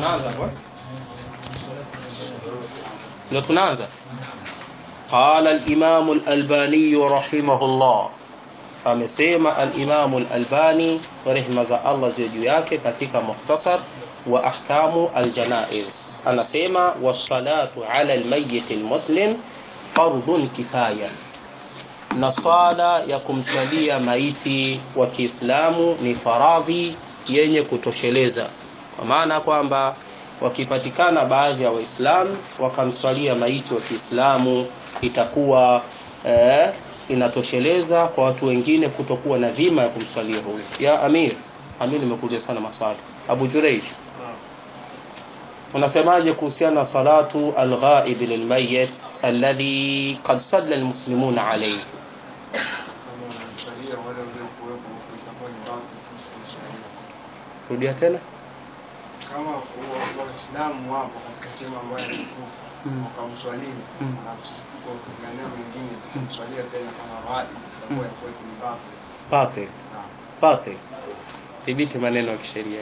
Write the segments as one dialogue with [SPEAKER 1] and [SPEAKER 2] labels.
[SPEAKER 1] tunaanza kwa ndio tunaanza قال الإمام الألباني رحمه الله amesema al-Imam al-Albani rehma za Allah ziwe juu yake katika mukhtasar wa ahkamu al-janaiz anasema was-salatu ala al-mayyit al-muslim fardun kifaya na swala ya kumswalia maiti wa Kiislamu ni faradhi yenye kutosheleza kwa maana kwamba wakipatikana baadhi ya waislamu wakamswalia maiti wa Kiislamu itakuwa eh, inatosheleza kwa watu wengine kutokuwa na dhima ya kumswalia huyo ya amir amir nimekuja sana maswali abu jureij unasemaje kuhusiana na salatu alghaib lilmayit alladhi qad salla almuslimuna alayhi rudia tena
[SPEAKER 2] kama waislamu wapo katika sehemu ambayo alikufa wakamswalii na kwa maeneo mengine kumswalia tena kama ghaib itakuwa yakuwa ni batil
[SPEAKER 1] batil
[SPEAKER 2] Naam.
[SPEAKER 1] batil thibiti maneno ya kisheria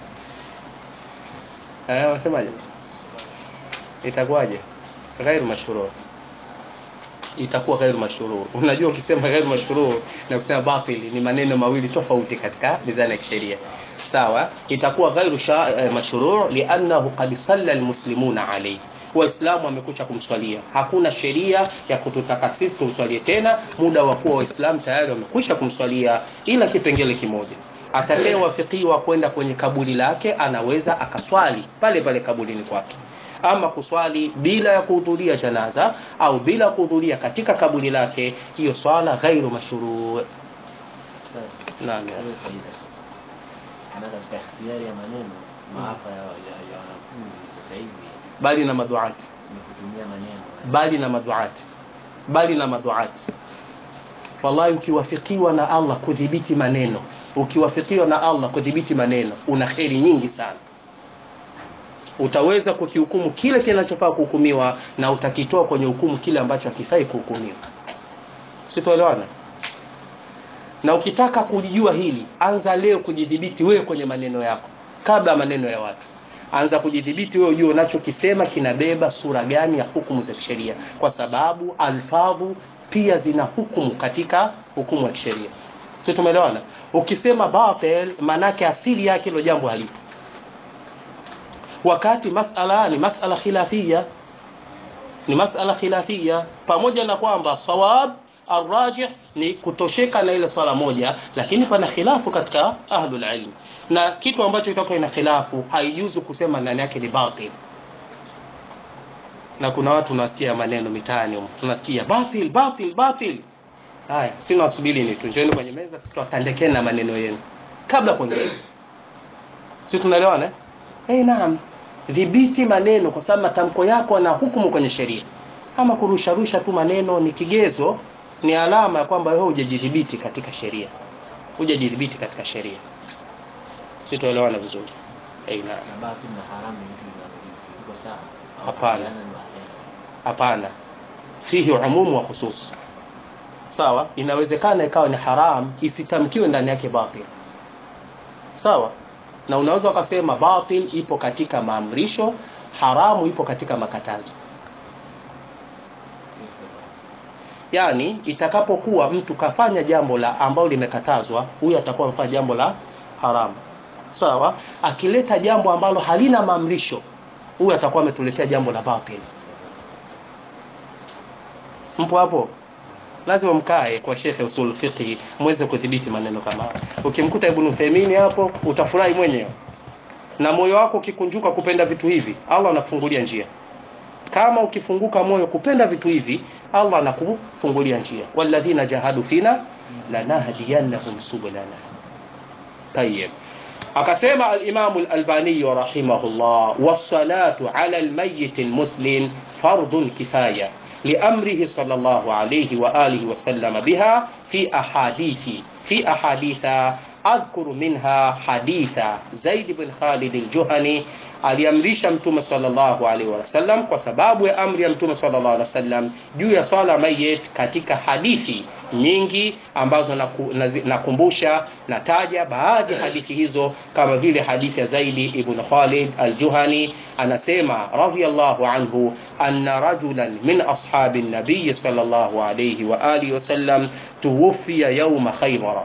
[SPEAKER 1] eh wasemaje itakuwaje ghairu mashruu itakuwa ghairu mashruu unajua ukisema ghairu mashruu na kusema batil ni maneno mawili tofauti katika mizani ya kisheria sawa itakuwa ghairu sha- eh, mashruu liannahu qad salla almuslimuna alayhi waislamu wamekucha kumswalia hakuna sheria ya kututaka sisi tumswalie tena muda wa kuwa waislamu tayari wamekwisha kumswalia ila kipengele kimoja atakayewafikiwa kwenda kwenye kaburi lake anaweza akaswali pale pale kaburini kwake ama kuswali bila ya kuhudhuria janaza au bila kuhudhuria katika kaburi lake hiyo swala ghairu mashruu naam ya.
[SPEAKER 3] Hiyo faida. Na katika ikhtiyari ya maneno maafa ya ya ya wanafunzi sasa hivi
[SPEAKER 1] bali na maduati
[SPEAKER 3] ni kutumia maneno
[SPEAKER 1] bali na maduati bali na maduati wallahi ukiwafikiwa na Allah kudhibiti maneno ukiwafikiwa na Allah kudhibiti maneno una kheri nyingi sana utaweza kukihukumu kile kinachofaa kuhukumiwa na utakitoa kwenye hukumu kile ambacho hakifai kuhukumiwa sitoelewana na ukitaka kulijua hili anza leo kujidhibiti wewe kwenye maneno yako kabla ya maneno ya watu anza kujidhibiti wewe ujue unachokisema kinabeba sura gani ya hukumu za kisheria kwa sababu alfadhu pia zina hukumu katika hukumu ya kisheria sio tumeelewana ukisema batil manake asili yake hilo jambo halipo wakati masala ni masala khilafia ni masala khilafia pamoja na kwamba sawab arrajih ni kutosheka na ile swala moja lakini pana khilafu katika ahlul ilm na kitu ambacho kitakuwa ina khilafu haijuzu kusema ndani yake ni batil na kuna watu tunasikia maneno mitaani humo tunasikia batil batil batil haya sina wasubiri ni tu njooni kwenye meza sisi tutandekeni na maneno yenu kabla kuendelea si tunaelewana eh hey, naam dhibiti maneno kwa sababu matamko yako na hukumu kwenye sheria ama kurusharusha tu maneno ni kigezo ni alama ya kwamba wewe hujajidhibiti katika sheria hujajidhibiti katika sheria si tuelewana vizuri hey, naam
[SPEAKER 3] na batil na haramu ni vitu vinavyojuzi iko sawa Au
[SPEAKER 1] Hapana.
[SPEAKER 3] kupeana ni wahera.
[SPEAKER 1] hapana fihi umumu wa khusus sawa inawezekana ikawa ni haram isitamkiwe ndani yake batil sawa na unaweza ukasema batil ipo katika maamrisho haramu ipo katika makatazo yani itakapokuwa mtu kafanya jambo la ambalo limekatazwa huyu atakuwa amefanya jambo la haramu sawa akileta jambo ambalo halina maamrisho huyu atakuwa ametuletea jambo la batil mpo hapo lazima mkae kwa shekhe usul fiqh muweze kudhibiti maneno kama haya ukimkuta ibn Uthaymeen hapo utafurahi mwenyewe na moyo wako ukikunjuka kupenda vitu hivi Allah anakufungulia njia kama ukifunguka moyo kupenda vitu hivi Allah anakufungulia njia walladhina jahadu fina lanahdiyannahum subulana tayyib akasema al-Imam al-Albani rahimahullah was-salatu 'ala al-mayyit al-muslim fardun kifaya لأمره صلى الله عليه وآله وسلم بها في أحاديث في أحاديث أذكر منها حديث زيد بن خالد الجهني aliamrisha mtume sallallahu alaihi wasallam kwa sababu ya amri ya mtume sallallahu alaihi wasallam juu ya swala mayit katika hadithi nyingi ambazo naku- nazi- nakumbusha nataja baadhi ya hadithi hizo kama vile hadithi ya Zaidi ibn Khalid al-Juhani anasema radhiyallahu anhu anna rajulan min ashabi nabiy sallallahu alayhi wa alihi wasallam tuwfiya yawma Khaybar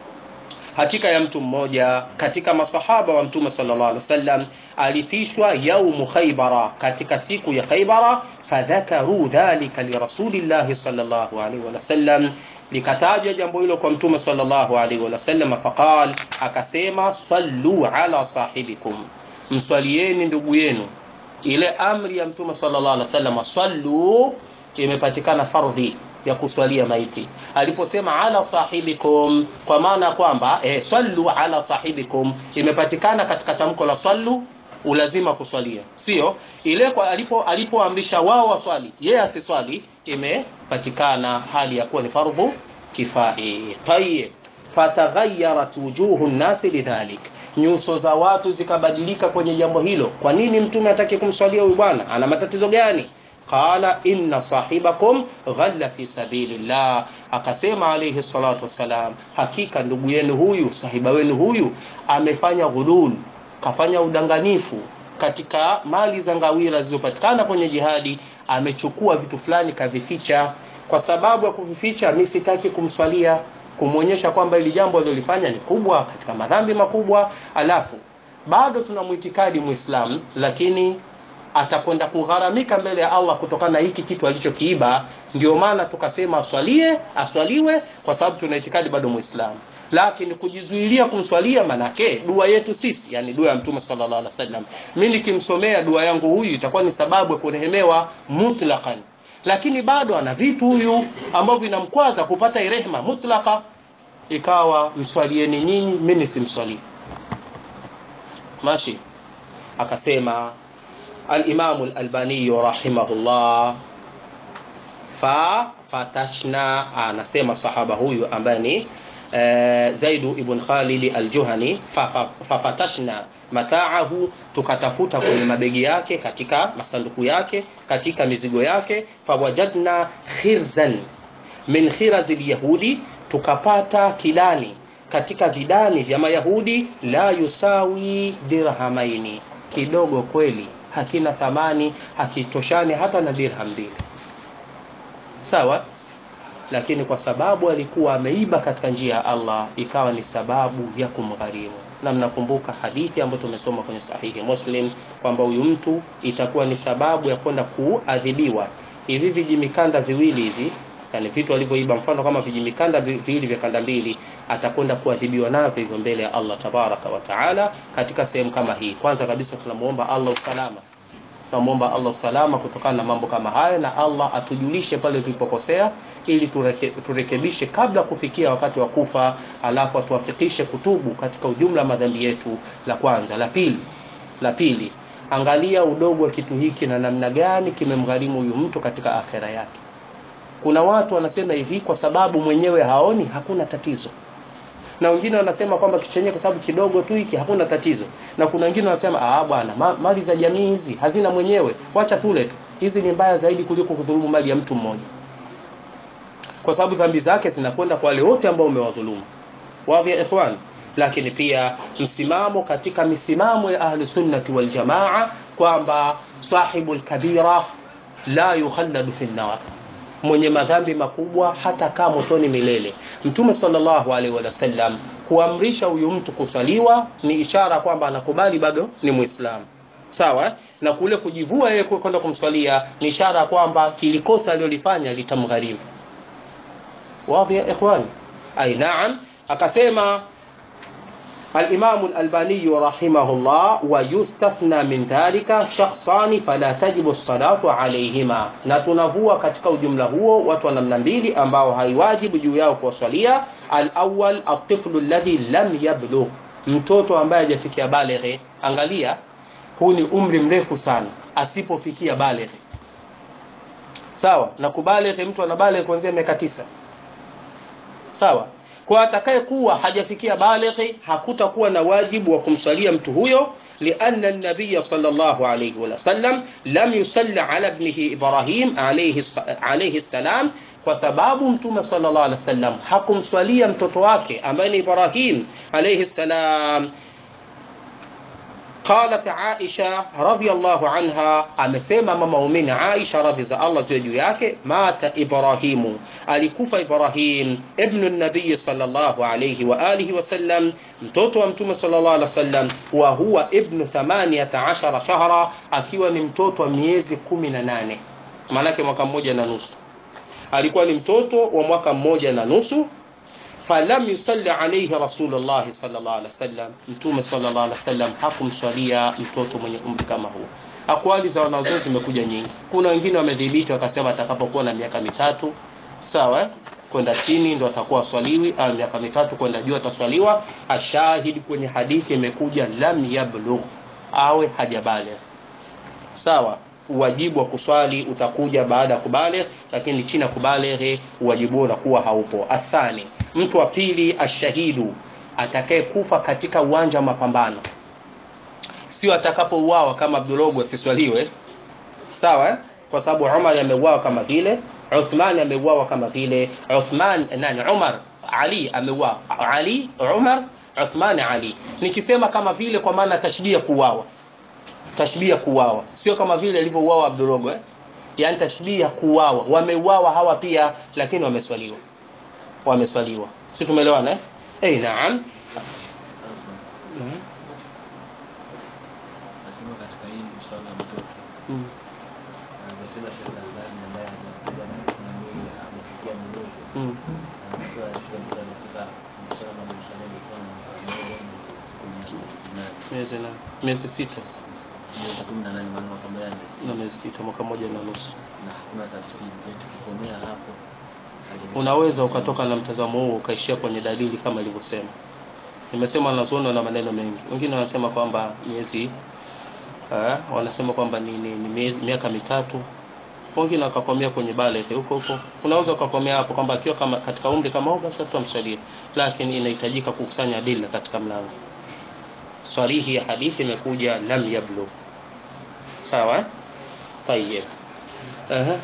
[SPEAKER 1] hakika ya mtu mmoja katika masahaba wa mtume sallallahu alaihi wasallam alifishwa yaumu khaybara katika siku ya khaybara fadhakaru dhalika lirasulillahi sallallahu alaihi wasallam likatajwa jambo hilo kwa mtume sallallahu alaihi wasallam faqal akasema sallu ala sahibikum mswalieni ndugu yenu ile amri ya mtume sallallahu alaihi wasallam sallu imepatikana fardhi ya kuswalia maiti aliposema ala sahibikum kwa maana kwamba eh, sallu ala sahibikum imepatikana katika tamko la sallu ulazima kuswalia sio ile kwa alipo alipoamrisha wao waswali yeye asiswali imepatikana hali ya kuwa ni fardhu kifai tayyib fataghayarat wujuhu nnasi lidhalik nyuso za watu zikabadilika kwenye jambo hilo kwa nini mtume hataki kumswalia huyu bwana ana matatizo gani qala inna sahibakum ghalla fi sabilillah akasema alayhi salatu wassalam hakika ndugu yenu huyu sahiba wenu huyu amefanya ghulul kafanya udanganifu katika mali za ngawira zilizopatikana kwenye jihadi amechukua vitu fulani kavificha kwa sababu ya kuvificha mimi sitaki kumswalia kumwonyesha kwamba ili jambo alilofanya ni kubwa katika madhambi makubwa alafu bado tuna muitikadi muislam lakini atakwenda kugharamika mbele ya Allah kutokana na hiki kitu alichokiiba ndio maana tukasema aswalie aswaliwe kwa sababu tuna itikadi bado muislamu lakini kujizuilia kumswalia manake dua yetu sisi yani dua ya mtume sallallahu alaihi wasallam mimi nikimsomea dua yangu huyu itakuwa ni sababu ya kurehemewa mutlaqan lakini bado ana vitu huyu ambavyo vinamkwaza kupata rehema mutlaka ikawa mswalieni nyinyi mimi simswalii mashi akasema al-Imam al-Albani rahimahullah fa fatashna anasema sahaba huyu ambaye ni eh, Zaidu ibn Khalid al-Juhani fa- fa- fafatashna mataahu tukatafuta kwenye mabegi yake katika masanduku yake katika mizigo yake fawajadna khirzan min khirazi al-yahudi tukapata kidani katika vidani vya mayahudi la yusawi dirhamaini kidogo kweli hakina thamani hakitoshani hata na dirham mbili sawa lakini kwa sababu alikuwa ameiba katika njia ya Allah ikawa ni sababu ya kumgharimu na mnakumbuka hadithi ambayo tumesoma kwenye sahihi Muslim kwamba huyu mtu itakuwa ni sababu ya kwenda kuadhibiwa hivi vijimikanda viwili hivi yani vitu alivyoiba mfano kama vijimikanda vi- viwili vya kanda mbili atakwenda kuadhibiwa navyo hivyo mbele ya Allah tabaraka wa taala katika sehemu kama hii kwanza kabisa tunamuomba Allah usalama tunamwomba Allah usalama kutokana na mambo kama haya na Allah atujulishe pale tulipokosea ili tureke, turekebishe kabla kufikia wakati wa kufa alafu atuwafikishe kutubu katika ujumla wa madhambi yetu la kwanza la pili la pili angalia udogo wa kitu hiki na namna gani kimemgharimu huyu mtu katika akhera yake kuna watu wanasema hivi kwa sababu mwenyewe haoni hakuna tatizo na wengine wanasema kwamba kitu chenyewe kwa sababu kidogo tu hiki hakuna tatizo na kuna wengine wanasema ah bwana ma, mali za jamii hizi hazina mwenyewe wacha tule tu hizi ni mbaya zaidi kuliko kudhulumu mali ya mtu mmoja kwa sababu dhambi zake zinakwenda kwa wale wote ambao umewadhulumu wadhi ya ikhwan lakini pia msimamo katika misimamo ya ahli sunnati wal jamaa kwamba sahibul kabira la yukhalladu fi nar mwenye madhambi makubwa hata kaa motoni milele mtume sallallahu alaihi wasallam kuamrisha huyu mtu kusaliwa ni ishara kwamba anakubali bado ni muislamu sawa eh? na kule kujivua yeye kwenda kumswalia ni ishara kwamba kilikosa alilolifanya litamgharimu wazi ya ikhwani ai naam akasema الإمام الألباني رحمه الله ويستثنى من ذلك شخصان فلا تجب الصلاة عليهما na tunavua katika ujumla huo watu wa namna mbili ambao haiwajibu juu yao kuwaswalia al-awwal at-tiflu alladhi lam yablugh mtoto ambaye hajafikia balighi angalia huu ni umri mrefu sana asipofikia balighi sawa na kubalighi mtu anabalighi kuanzia miaka tisa sawa kwa atakaye kuwa hajafikia balighi hakutakuwa na wajibu wa kumswalia mtu huyo لأن النبي صلى الله عليه وسلم لم يصلي على ابنه إبراهيم عليه الص- عليه السلام kwa sababu mtume sallallahu alaihi wasallam hakumswalia mtoto wake ambaye ni Ibrahim alayhi salam قالت عائشة رضي الله عنها amesema mama umini Aisha radhi za Allah ziwe juu yake mata Ibrahimu alikufa Ibrahim ibnu nabii sallallahu alayhi wa alihi wasallam mtoto wa mtume sallallahu alaihi wasallam wa huwa ibnu 18 shahra akiwa ni mtoto wa miezi 18 maanake mwaka mmoja na nusu alikuwa ni mtoto wa mwaka mmoja na nusu falam yusalli alayhi rasulullah sallallahu alaihi wasallam mtume sallallahu alaihi wasallam hakumswalia mtoto mwenye umri kama huu akwali za wanazuoni zimekuja nyingi kuna wengine wamedhibiti wakasema atakapokuwa na miaka mitatu sawa eh? kwenda chini ndo atakuwa swaliwi au miaka mitatu kwenda juu ataswaliwa ashahidi kwenye hadithi imekuja lam yablugh awe hajabaligh sawa uwajibu wa kuswali utakuja baada ya kubaligh lakini chini ya kubaligh uwajibu unakuwa haupo athani mtu wa pili ashahidu atakaye kufa katika uwanja wa mapambano sio atakapouawa kama Abdulogo asiswaliwe sawa eh? kwa sababu Umar ameuawa kama vile Uthman ameuawa kama vile Uthman nani Umar Ali ameuawa Ali Umar Uthman Ali nikisema kama vile kwa maana tashbia kuuawa tashbia kuuawa sio kama vile alivyouawa Abdulogo eh? yani tashbia kuuawa wameuawa hawa pia lakini wameswaliwa wameswaliwa si tumeelewana eh eh naam
[SPEAKER 3] Nasema katika hili swala la mtoto
[SPEAKER 1] Mm.
[SPEAKER 3] anasema Sheikh Albani ambaye anakuja na nani amefikia mdogo
[SPEAKER 1] Mm.
[SPEAKER 3] anatoa shida mtu anafika msala na msala ni kwa mmoja ni kumi na nane
[SPEAKER 1] miezi na miezi sita
[SPEAKER 3] miezi kumi na nane maana mwaka mmoja
[SPEAKER 1] na
[SPEAKER 3] amesema
[SPEAKER 1] miezi sita mwaka moja na nusu
[SPEAKER 3] na hakuna tafsiri kwa hiyo tukikomea hapo hali-
[SPEAKER 1] unaweza ukatoka na mtazamo huo ukaishia kwenye dalili kama ilivyosema nimesema wanazuoni na maneno mengi wengine wanasema kwamba miezi eh, wanasema kwamba ni, ni, ni miezi, miaka mitatu wengine wakakomea kwenye baleghe huko huko unaweza ukakomea hapo kwamba akiwa kama katika umri kama huo basi tutamsalia lakini inahitajika kukusanya adila katika mlango swalihi ya hadithi imekuja lam yablu sawa eh? tayeb Aha.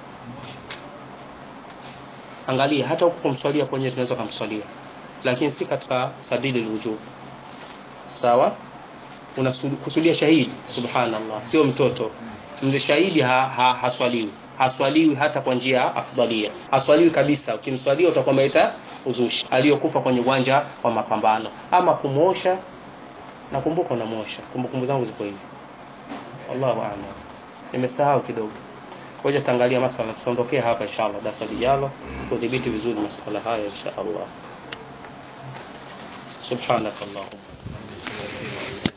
[SPEAKER 1] angalia hata huku kumswalia kwenyewe tunaweza kumswalia lakini si katika sabili lwujub sawa unakusudia shahidi subhanallah sio mtoto mzee shahidi ha, ha, haswaliwi haswaliwi hata kwa njia ya afdalia haswaliwi kabisa ukimswalia utakuwa umeleta uzushi aliyokufa kwenye uwanja wa mapambano ama kumwosha nakumbuka unamwosha kumbukumbu zangu ziko hivi wallahu a'lam nimesahau kidogo ngoja taangalia masala tutaondokea hapa inshallah darasa lijalo kudhibiti vizuri masala haya inshallah subhanakallahumma